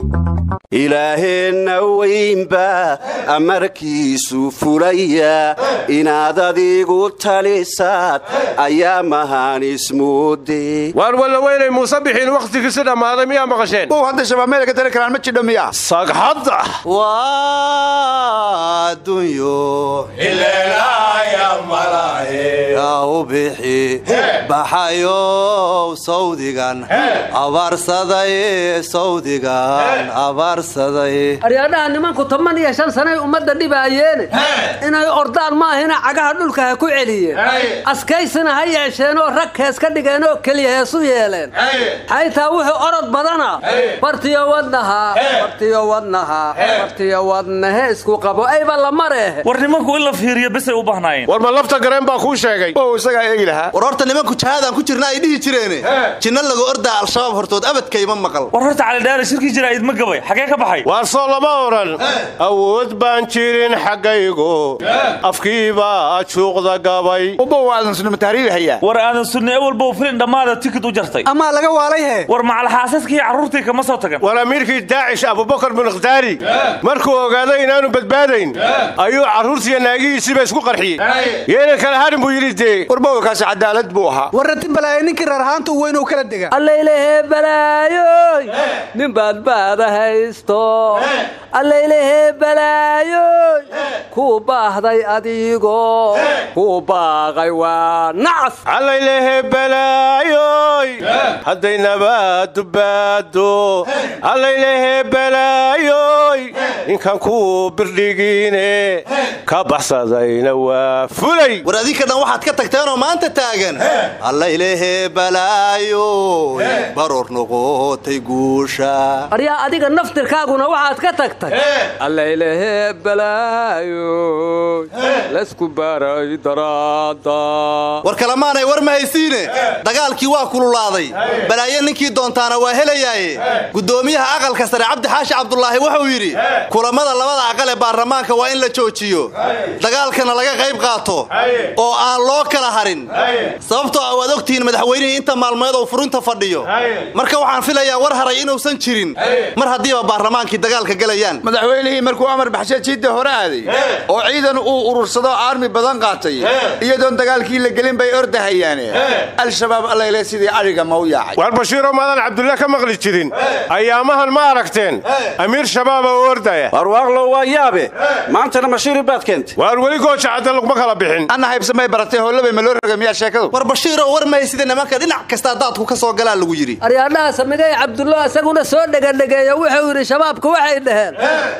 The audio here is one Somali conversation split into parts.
ilaaheenna weynba amarkiisu fulaya inaad adigu talisaad ayaa mahaan ismoode waar walla weynay muuse bixiin wakhtigiisi dhammaaday miyaa maqasheen bow hadda shabaab meel ka tali karaan ma jidho miya sagxadda waa adduunyo u bixi baxayow sawdigan abaarsaday sawdigan abaarsaday aryaadhaha nimanku toban iyo shan sanay ummadda dhibaayeene inay ordaan maahina cagaha dhulka ha ku celiyeen askaysina ha yeesheenoo rag hees ka dhigeenoo keliya heesu yeeleen xaytaa wuxuu orod badana bartiyo wadnaha bartiyo wadnaha bartiyo wadnahe isku qabo ayba la mareehe war nimanku in la fiiriyo bisay u bahnaayeen war ma lafta gareen baa kuu sheegay bow isagaa eegi lahaa war horta nimanku jahaadaan ku jirna ay dhihi jireene jinna lagu ordaa al-shabaab hortood abadkayma maqal war horta calidheere shirkii jira idma gabay xagee ka baxay waar soo lama odhan awood baan jirin xaggaygu afkiibaa juuqda gabay bow aadan sunima tahriibi hayaa war aadan sunni ewalbow filin dhammaada tikid u jartay amaa laga waalay hee war macalxaasaskii carruurtii kama soo tagan war amiirkii daacish abubakar bin ikhtaari markuu ogaaday inaanu badbaadayn ayuu carruurtiiyo naagihiisiiba isku qarxiyey yeena kala hadhin buu yidhi dee war bowkaasi cadaalad buu ahaa warrati balaaye ninkii reer ahaanta u weyn uu kala dega allaylehe balaayoy nin baadbaada haysto allaylehe balaayoy kuu baahday adigo kuu baaqay waa nacas allaylehe balaayoy hadday nabaadu baado allaylehe balaayoy ninkan kuu birdhigiine ka baxsadayna waa fulay war adinka dhan waxaad ka tagteenoo maanta taagan allaylehe balaayo baroor noqotay guusha aryaa adiga naftirkaaguna waxaad ka tagtay allaylehe balaayoy laysku baray daraada war kalemaanay war ma haysiine dagaalkii waa kululaaday balaayo ninkii doontaana waa helayaaye guddoomiyaha aqalka sare cabdi xaashi cabdulaahi wuxuu yidhi kulammada labada aqal ee baarlamaanka waa in la joojiyo dagaalkana laga qayb qaato oo aan loo kala harin sababtoo ah waad ogtihiin madaxweynihii inta maalmeed oo furinta fadhiyo marka waxaan filayaa war haray inuusan jirin mar haddiiba baarlamaankii dagaalka gelayaan madaxweynihii markuu amar baxshe jiidda hore aaday oo ciidan uu urursado aarmi badan qaatay iyadoon dagaalkii la gelin bay ordahayaane al-shabaab allayle sidii adhiga ma u yaacay waar bashiiroo maadan cabdulla ka maqli jirin ayaamahan ma aragteen amiir shabaaba oo ordaya warwaaqlo waa yaabe maantana mashiiri baad keentay waar weli gooja cadda laguma kala bixin anna haybsamay baratay hollabay ma loo roga miyaa sheekadu war bashiiroo war ma haysida nimanka dhinac kastaa daadku ka soo galaa lagu yidhi aryaadhaha samigay cabdullo isaguna soo dhegadhegeeya wuxuu yidhi shabaabku waxay dhaheen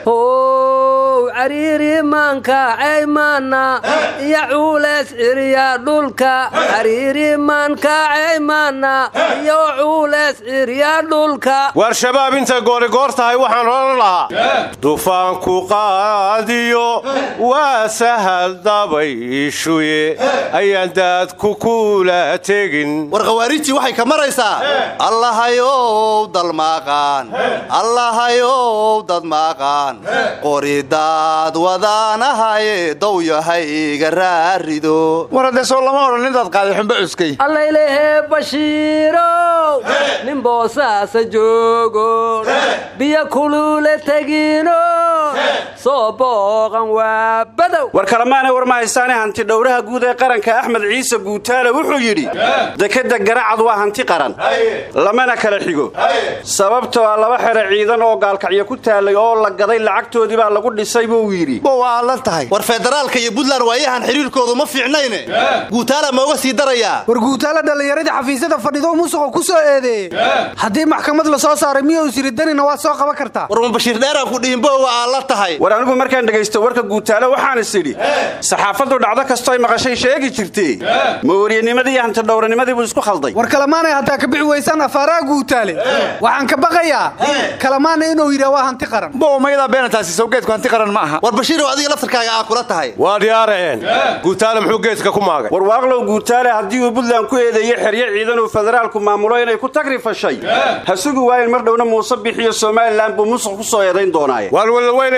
how cariiri maanka ceymaana iyo cuuleys ciriya dhulka cariiri maanka ceymaana iyo cuuleys ciriya dhulka waar shabaab intay goorigoor tahay waxaan odhan lahaa dufaanku qaadiyo waa sahal dabayshuye ayaan daadku kula tegin war khawaarijtii waxay ka maraysaa allahayow dalmaaqaan allahayow dadmaaqaan qoridaad wadaanahaye dowyahayga raarido war haddee soo lama odhan intaad qaaday xumbo cuskay allaylehe bashiirow nin boosaasa joogo biyo kuluule tegino soo booqan waa badow war kalemaana war ma haystaane hanti dhowraha guud ee qaranka axmed ciise guutaale wuxuu yidhi dekadda garacad waa hanti qaran lamana kala xigo sababtoo ah laba xero ciidan oo gaalkacyo ku taalay oo la gaday lacagtoodii baa lagu dhisay buu yidhi bow aa la tahay war federaalka iyo buntland waayahan xiriirkoodu ma fiicnayne guutaala ma uga sii darayaa war guutaala dhallinyaradii xafiisyada fadhido musuqa ku soo eedeeyey haddii maxkamad la soo saaray miyuu siridanina waad soo qaban kartaa war ma bashiir dheeraan ku dhihin bowa aa la tahay war anigu markaan dhegaysto warka guutaale waxaan is idhi saxaafaddu dhacdo kastoo ay maqashay sheegi jirtee ma wariyanimadii iyo hantidhowranimadii buu isku khalday war kalamaanay haddaa ka bixi weysaan afaaraha guutaale waxaan ka baqayaa kalamaana inuu yidhaa waa hanti qaran bow mayadaa beenataasi sawgeedku hanti qaran ma aha war bashiirow adiga laftarkaaga aa kula tahay waa dhiyaara'een guutaale muxuu geedka ku maagay war waaqlow guutaale haddii uu buntland ku eedeeyey xeryo ciidan uu federaalku maamulo inay ku tagri fashay ha sugi waayen mar dhowna muuse bixiyo somalilan buu musuq ku soo eedayn doonaaye waar walaweynay masaajid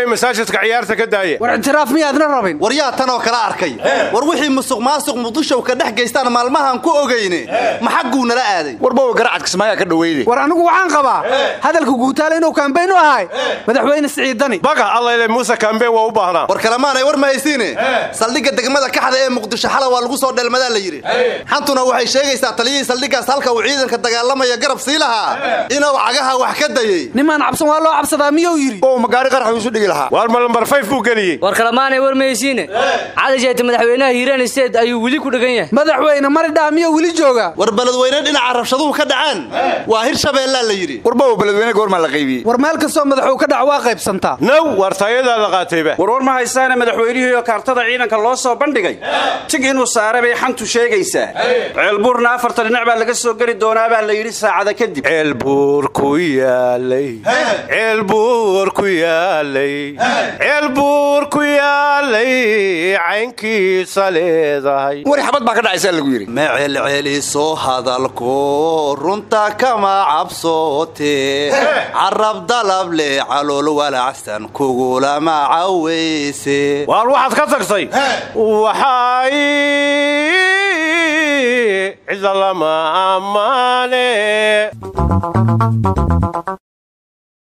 xisaska ciyaarta ka daaya war ictiraaf miyaadna rabin war yaa tanoo kala arkay war wixii musuq maasuq muqdishow ka dhex geystaan maalmahan ku ogayne ma xagguu nala aaday warbowa garacad kismaayaa ka dhaweyne war anigu waxaan qabaa hadalka guutaale inuu kaambayn u ahay madaxweyne siciidani baga allayle muuse kambe waa u baahnaa war kalemaanay war ma haysiine saldhigga degmada kaxda ee muqdisho xala waa lagu soo dheelmadaa la yidhi xantuna waxay sheegaysaa taliyihii saldhiggaas halka uu ciidanka dagaalamaya garab sii lahaa inuu cagaha wax ka dayey nimaan cabsan waa loo cabsadaa miyuu yidhi oo magaari qarax isu dhigi lahaa waar ma lambar fayf buu geliyey war kalemaanay war mahaysiine cali jeete madaxweynaha hiiraan state ayuu weli ku dhegan yahay madaxweyne maridhaa miyuu weli joogaa war beledweyne dhinaca rabshaduhu ka dhaceen waa hir shabeellaa la yidhi warbowa beledweyne goormaa la qaybiyey war meel kastoo madaxuu ka dhac waa qaybsantaa naw waar taayadaa la qaatayba warwar ma haystaane madaxweynihii oo kaartada ciidanka loo soo bandhigay tig inuu saare bay xantu sheegaysaa ceelbuurna afartan dhinac baa laga soo geli doonaa baa la yidhi saacada kadib ceelbuur ku yaalay ceelbuur ku yaalay ceelbuur ku yaalay caynkiisa leedahay wari xabad baa ka dhacaysaa lagu yidhi ma celceliso hadalku runta kama cabsoote carab dalab leh calool walacsan kugulama cawayse waar waxaad ka tagtay waxay cida lama ammaane